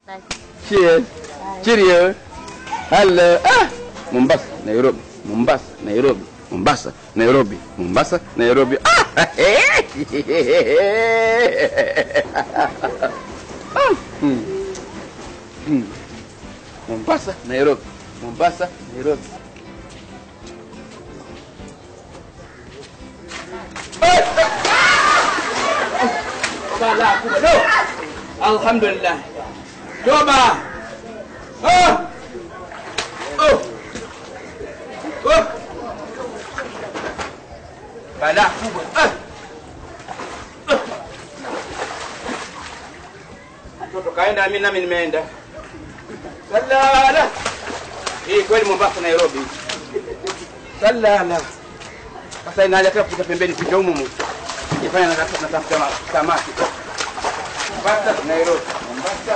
Cheers. Cheerio. Hello. Ah! Mombasa, Nairobi. Mombasa, Nairobi. Mombasa, Nairobi. Mombasa, Nairobi. Ah! Ah! Hmm. Hmm. Mombasa, Nairobi. Mombasa, Nairobi. Bala kubwa. No. Alhamdulillah. Toba. Oh. Oh. Oh. Bala kubwa. Ah. Ah. Mtoto kaenda, mimi nami nimeenda. Salala. Hii kweli Mombasa Nairobi. Salala. Sasa inaja tena kupita pembeni pita humu humu. Ifanya natafuta samaki. Mombasa Nairobi. Mombasa